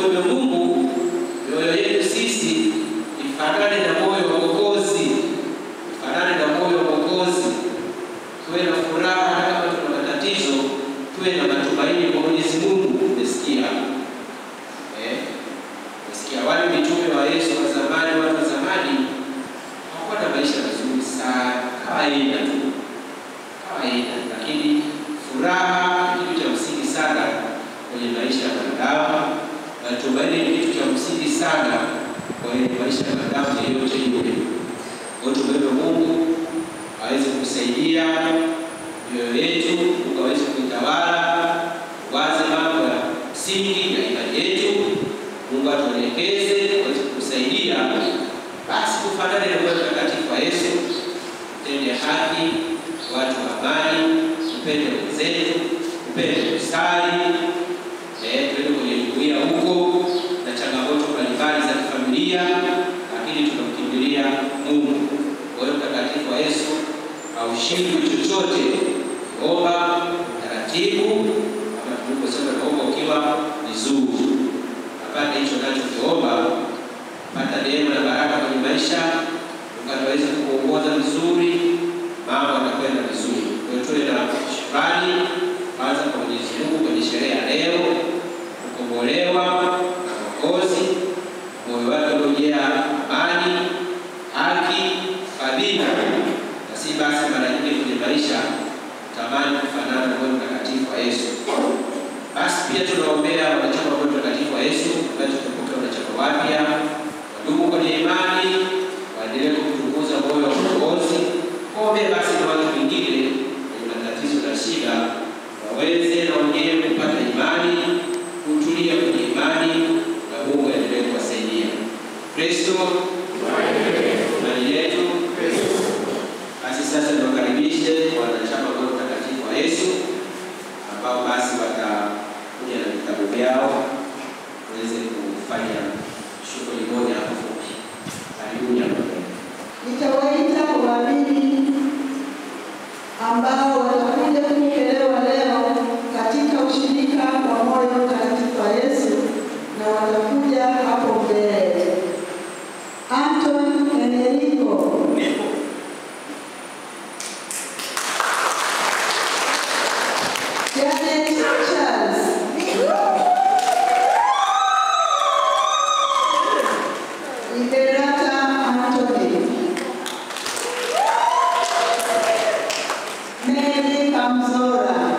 tumwombe Mungu mioyo yetu sisi ifanane na moyo wa Mwokozi, ifanane na moyo wa Mwokozi, tuwe na furaha hata kama tuna matatizo, tuwe na matumaini kwa Mwenyezi Mungu. Umesikia eh? Umesikia wale mitume wa Yesu wa zamani, watu wa zamani hawakuwa na maisha mazuri sana, kawaida tu, kawaida, lakini furaha ni kitu cha msingi sana kwenye maisha ya wanadamu, na tumaini ni kitu cha msingi sana kwenye maisha ya wanadamu yeyote yule. Kwa hiyo tumwombe Mungu aweze kusaidia mioyo yetu, Mungu aweze kuitawala, waze mambo ya msingi ya imani yetu, Mungu atuelekeze, aweze kusaidia, basi tufanane na moyo mtakatifu wa Yesu, tutende haki, watu wa amani, tupende wenzetu, tupende kusali, eh, tuende kwenye jumuiya huko na changamoto mbalimbali za kifamilia, lakini tunamkimbilia Mungu. Kwa hiyo mtakatifu wa Yesu haushindwi chochote. Omba taratibu, kama tulivyosema, naomba ukiwa vizuri, apate hicho nachokiomba, pata neema na baraka kwenye maisha, Mungu ataweza kuongoza vizuri, mambo yatakwenda vizuri. Kwa hiyo tuwe na shukrani kwanza kwa Mwenyezi Mungu kwenye sherehe ya leo, kukombolewa na Mwokozi, moyo wake uliojaa amani, haki, fadhila na si basi mara nyingi kwenye maisha tamani kufanana na moyo mtakatifu wa Yesu. Basi pia tunaombea wanachama wa moyo mtakatifu wa Yesu ambaye tutapokea wanachama wapya, wadumu kwenye imani, waendelee kutukuza moyo wa Mwokozi. Kuombea basi na watu wengine wenye matatizo na shida waweze na wenyewe kupata imani, kutulia kwenye imani na Mungu aendelee kuwasaidia. Kristo imani yetu. Basi sasa niwakaribishe wanachama wa mtakatifu wa Yesu ambao basi watakuja na vitabu vyao waweze kufanya shughuli moja hapo fupi. Karibuni hapa mbele. Nitawaita waamini ambao watakuja kupokelewa leo katika ushirika wa moyo mtakatifu wa Yesu na watakuja hapo mbele. Anton Enerico, Janet Charles, Liberata Anthony, Mary Kamzora,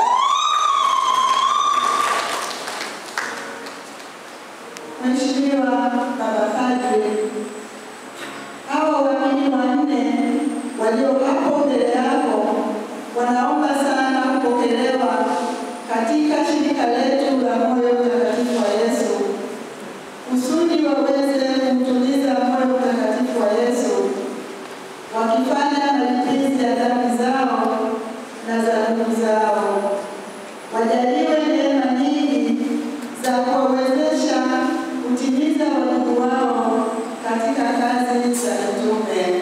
Mheshimiwa Baba Padre, hawa waamini wanne walio hapo mbele yako wanaomba sana kupokelewa katika shirika letu la moyo mtakatifu wa Yesu kusudi waweze kumtuliza moyo mtakatifu wa Yesu wakifanya malipizi ya dhambi zao na za ndugu zao. Wajaliwe neema nyingi za kuwawezesha kutimiza wajibu wao katika kazi za mitume.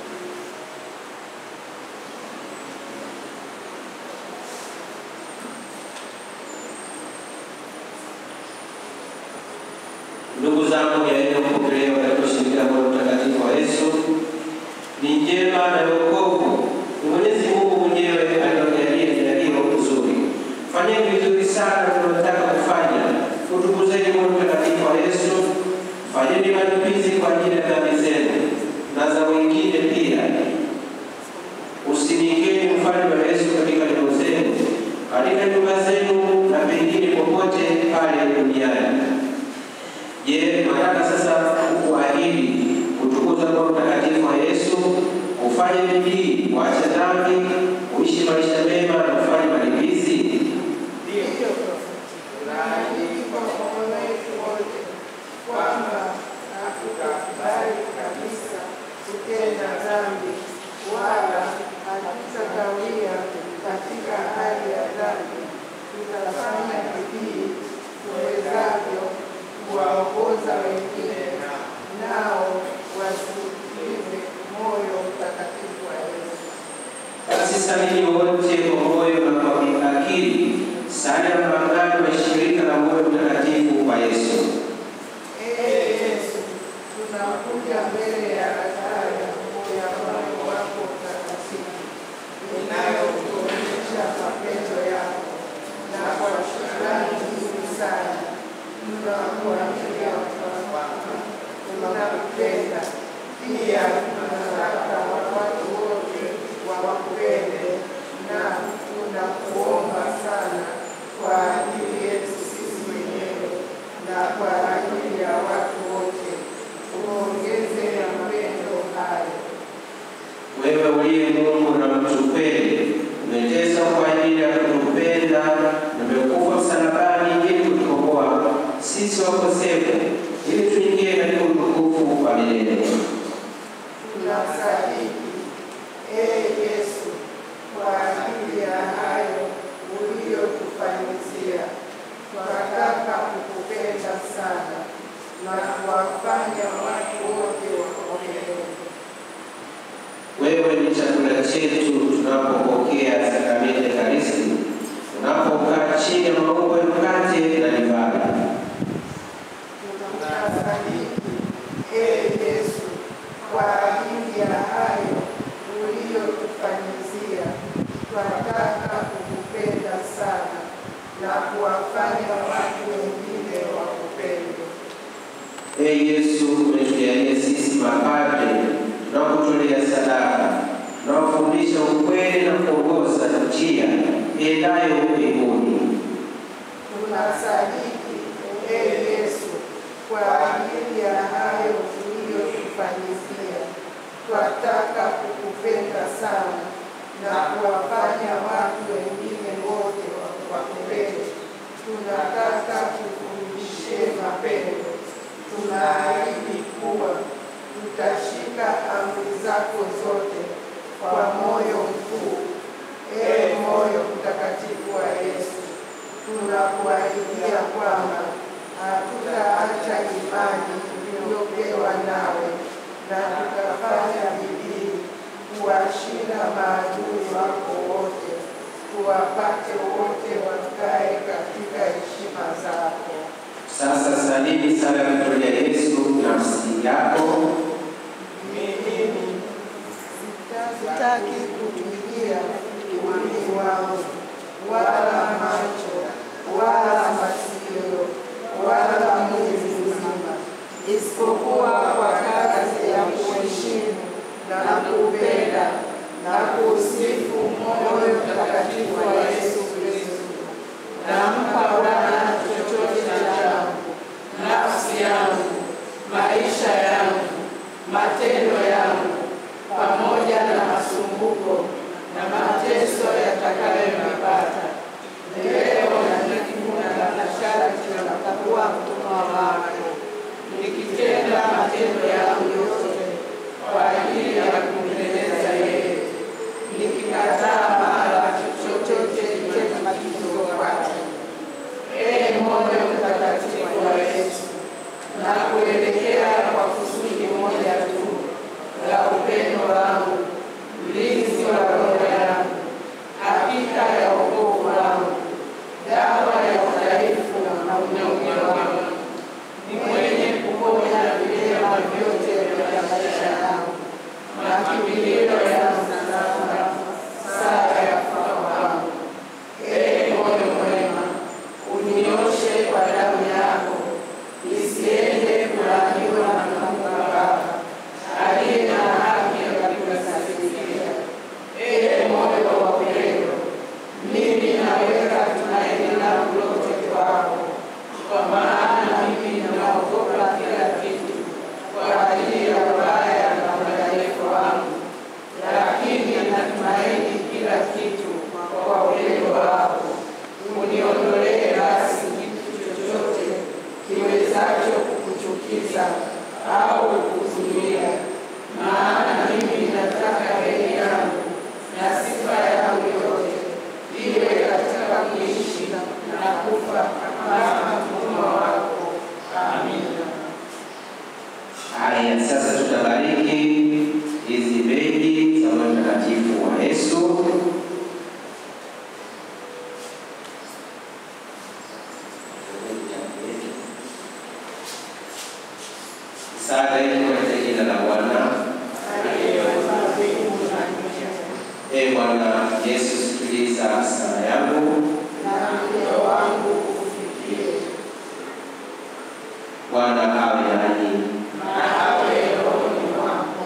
Ndugu zangu, yaende kupokelewa katika ushirika wa moyo mtakatifu wa Yesu ni njema na wokovu. Ni Mwenyezi Mungu mwenyewe aliyojalia jalio nzuri. Fanyeni vizuri sana tunataka kufanya. Utukuzeni moyo mtakatifu wa Yesu. Fanyeni malipizi kwa ajili ya dhambi zenu na za wengine pia. Usinikeni mfano wa Yesu katika nyumba zenu, katika nyumba zenu na pengine popote pale duniani. Je, nataka sasa kuahidi kutukuza Roho Mtakatifu wa Yesu, ufanye bidii, kuacha dhambi, kuishi maisha mema na kufanya malipizi? Tunaandikwa kwa moyo wetu wote kwamba hatukubali kabisa kutenda dhambi, wala hatutakawia katika hali ya dhambi. Tutafanya bidii tuwezavyo kuwaongoza wengine, nao wasikilize moyo mtakatifu wa Yesu. Basi salini wote kwa moyo na kwa akili, sala ya maagano ya shirika la moyo mtakatifu wa Yesu. Pia tunataka watu wote wakupende na tunakuomba sana kwa ajili yetu sisi wenyewe na kwa ajili ya watu wote, uongeze mapendo hayo. Wewe uliye Mungu na mtupende, umeteswa kwa ajili ya kutupenda na umekufa msalabani ili kutukomboa sisi wakosefu, ili tuingie katika utukufu wa milele. Tunasadiki ee Yesu, kwa ajili ya hayo uliyotufanyizia, twataka kukupenda sana na kuwafanya watu wote wakupende. Wewe ni chakula chetu tunapopokea sakramenti ya Ekaristi, tunapokaa chini ya maumbo ya mkate na divai. Tunasadiki ee Yesu, kwa ajili ya hayo uliyotufanyizia, twataka kukupenda sana na kuwafanya watu wengine wakupende. Ee Yesu, umetujalia sisi mapadre tunakutolea sadaka, tunaofundisha ukweli na kuongoza njia iendayo mbinguni. Tunasadiki ee Yesu, kwa ajili ya hayo uliyotufanyizia, twataka kukupenda sana na kuwafanya watu wengine wote wakupende. Tunataka kufundishe mapendo. Tunaahidi kuwa tutashika amri zako zote kwa moyo mkuu. Ee moyo mtakatifu wa Yesu, tunakuahidia kwamba hatutaacha imani tuliyopewa nawe na tutafanya bidii kuwashinda maadui wako wote, tuwapate wote wakae katika heshima zako. Sasa salini sala ya kutolea Yesu nafsi yako. Mimi sitaki kutumikia ulimi wangu wala macho wala masikio wala mwili mzima, isipokuwa kwa kazi ya kuheshimu na kupenda na kusifu moyo mtakatifu wa Yesu Kristo. Nampa Bwana chochote changu, nafsi yangu, maisha yangu, matendo yangu, pamoja na masumbuko na mateso yatakayonipata leo na nikivuna na sharti natakuwa mtumwa wako, nikitenda matendo yangu yote kwa ajili ya kumpendeza yeye, nikikataa mara chochote chema kidogo kwake. Ee moyo mtakatifu wa Yesu, na kuelekea kwa kusudi moja tu la upendo wangu, mlinzi wa roho yangu, hakika ya wokovu wangu, dawa ya udhaifu na unyonge wangu, ni mwenye kuponya vilema vyote vya maisha yangu, makimbilio yangu sasa, saa ya kufa kwangu. Ee moyo mwema, unioshe kwa damu yako, isiende kulaaniwa na Mungu Baba aliye na haki ya kunisaidia. Ee moyo wa upendo, mimi naweka tumaini langu lote kwako, kwa maana mimi ninaogopa kila kitu kwa ajili ya ubaya na udhaifu wangu, lakini natumaini kila kitu kwa upendo wako. Uniondolee basi kitu chochote kiwezacho kukuchukiza au kukuzuia, maana mimi nataka heri yangu na sifa yangu yote iwe katika kuishi na kufa kama mtumwa wako. Amina. Haya, sasa tutabariki hizi begi za moyo mtakatifu wa Yesu. Sala hii katika jina la Bwana. Aliyeumba mbingu na dunia Ee Bwana Yesu, sikiliza sala yangu. na moyo wangu ufikie Bwana awe nanyi. na awe rohoni mwako.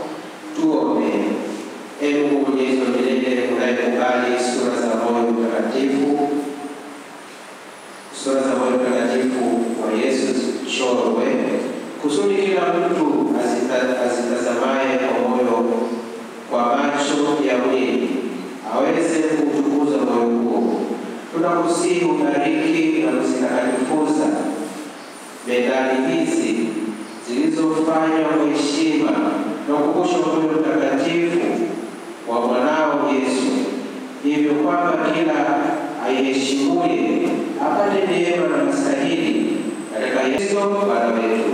zichorwe kusudi kila mtu azita- azitazamaye kwa moyo kwa macho ya mwili aweze kuutukuza moyo huo. Tunakusihi ubariki na kuzitakatifuza medali hizi zilizofanywa kwa heshima na ukumbusho wa moyo mtakatifu wa mwanao Yesu, hivyo kwamba kila aiheshimuye apate neema na mstahili katika Yesu Bwana wetu.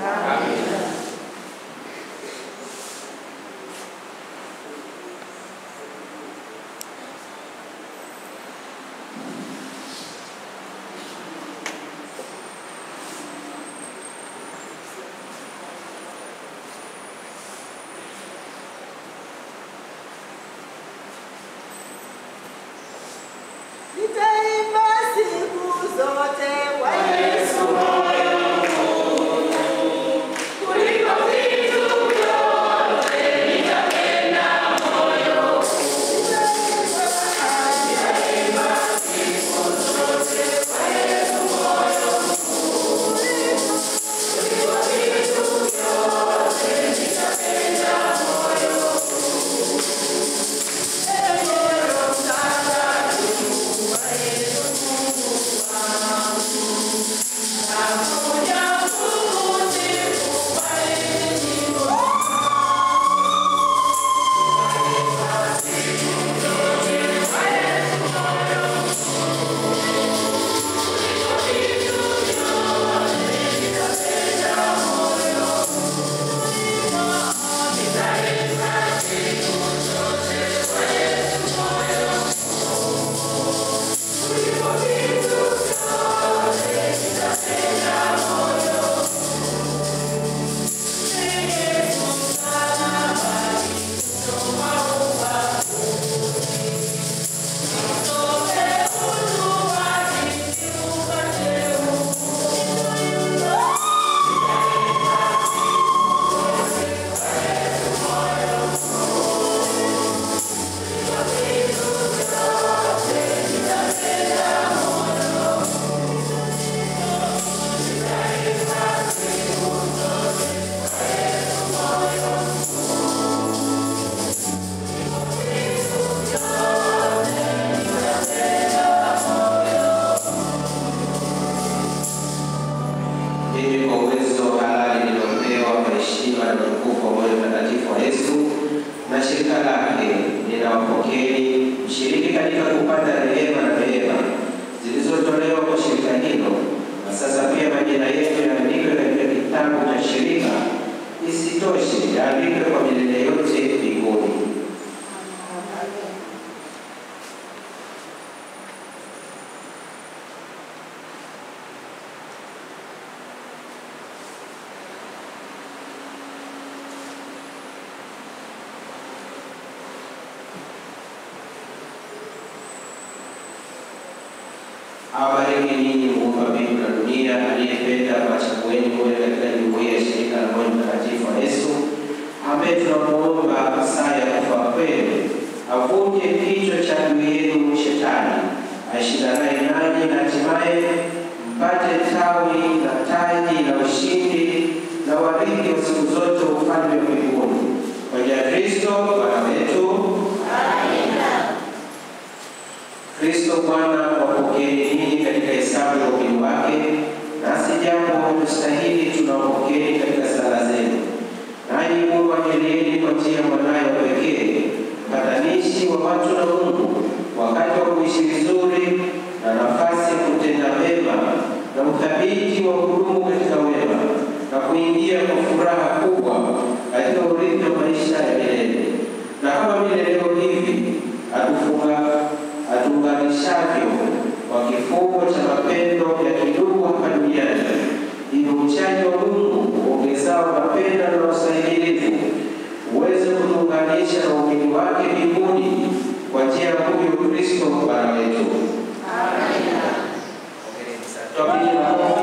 Nitaimba siku zote kwa Yesu moyo kuliko vitu vyote nitapenda moyo. Nitaimba siku zote kwa Yesu moyo kuliko vitu vyote nitapenda moyo. Ewe Roho Mtakatifu wa Yesu Mungu wangu, nakuja kukusifu kwa heshima. Mimi kwa uwezo halali niliopewa kwa heshima na utukufu wa moyo mtakatifu wa Yesu na shirika lake, ninawapokeeni mshiriki katika kupata rehema na neema zilizotolewa kwa shirika hilo, na sasa pia majina yetu yaandikwe katika kitabu cha shirika. Isitoshe, yaandikwe kwa milele yote mbinguni. awabariki ninyi muumba mbingu na dunia, aliyependa wachagueni muwe katika jumuiya ya shirika la moyo mtakatifu wa Yesu, ambaye tunamuomba saa ya kufa kwenu avunje kichwa cha adui yenu Shetani ashindanaye nanyi, na hatimaye mpate tawi na taji la ushindi na warithi wa siku zote wa ufalme wa mbinguni kwa njia ya Kristo Bwana wetu. Kristo Bwana wapokeeni ninyi katika hesabu ya ukili wake, nasi jambo tustahili tunawapokeeni katika sala zenu. Nanyi Mungu ajalieni kwa njia ya mwanaye wa pekee, mpatanishi wa watu na Mungu, wakati wa kuishi vizuri na nafasi ya kutenda mema na uthabiti wa kudumu katika wema na kuingia kwa furaha kubwa katika urithi wa maisha ya milele. Na kama vile leo hivi atufunga atuunganishavyo kwa kifungo cha mapendo ya kidugu hapa duniani, ili uchaji wa Mungu uongezao mapendo na ustahimilivu uweze kutuunganisha na umini wake mbinguni kwa njia ya huyu Kristo Bwana wetu. Twapigie makofi